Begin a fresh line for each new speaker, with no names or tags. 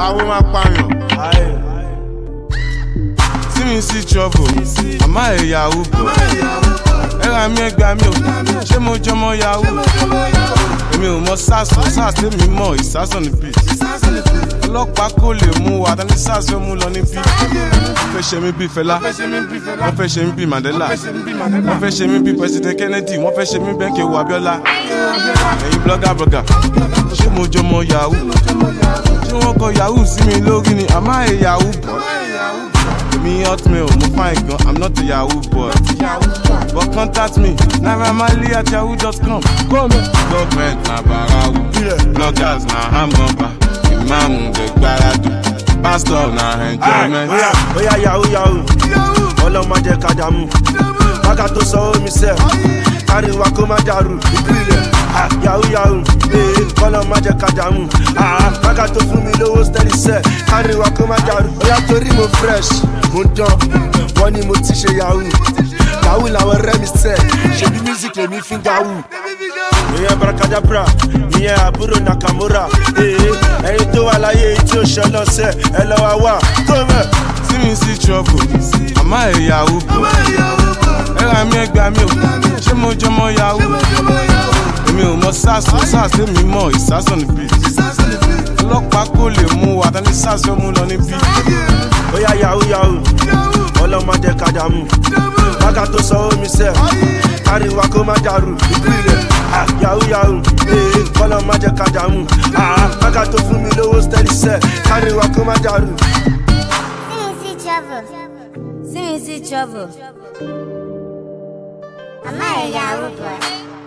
àwọn máa pààyàn. tí mi sí trouble àmọ́ ẹ̀ yahoo bọ̀. ẹ ra mi ẹgbàá mi ò ṣé mo jọmọ yahoo. èmi ò mọ sars o sars tèmi mọ ìsásàn níbí. ọlọ́pàá kò lè mú wa tani sars fẹ́ mú lọ níbí. wọ́n fẹ́ ṣe mí bí fẹlá wọ́n fẹ́ ṣe mí bí mandela wọ́n fẹ́ ṣe mí bí president kennedy wọ́n fẹ́ ṣe mí bẹ́ẹ̀ kí ewu abiola. ẹ̀yin blogger blogger ṣé mo jọmọ yahoo ṣé wọ́n kọ yahoo sí mi lórí ni àmọ́ ẹ̀ yahoo bọ̀. èmi hotmail mo fine gan i'm not a yahoo boy but contact me nairamarley at yahoo dot com. government na barawu bloggers na hamburger imaamu dey gbaradu pastor na enjoyment.
Oya oya yahoo yahoo ọlọ́mọ jẹ́ kájàmú bága tó sọ omi sẹ́ káríwá kó má dàrú ìpìlẹ̀ Ah, yahoo yahoo ee ọlọ́mọ jẹ́ kájàmú Ah, bága tó fún mi lówó steady sẹ́ káríwá kó má dàrú oya torí mo fresh mo dán wọ́n ní mo ti ṣe yahoo yahoo làwọn rẹ́ mi sẹ́ ṣebí music lèmi fi ń gawú ìyẹn barakadabra ìyẹn àbúrò nakamura ee ẹyin tó wà láyé tí ó ṣe lọ́sẹ̀ ẹ lọ́wọ́ wà tó mẹ́.
tí mi sí trouble àmọ́ ẹ̀ yahoo bọ̀. ẹ ra mi ẹgbàá mi ò ṣé mo jọmọ yahoo. èmi ò mọ sars o sars tèmi mọ ìsásàn níbí. ọlọ́pàá kò lè mú wa tani sars fẹ́ mú lọ níbí.
Oya yahoo yahoo ọlọ́mọdé kájàmú bága tó sọ omi sẹ́ káríwá kó má dàrú ìpìlẹ̀ Ah, yahoo yahoo ee ọlọ́mọdé kájàmú Ah, bága tó fún mi lówó steady sẹ́ káríwá kó má dàrú.
See me see trouble. See me see trouble. I'm not a Yahoo boy.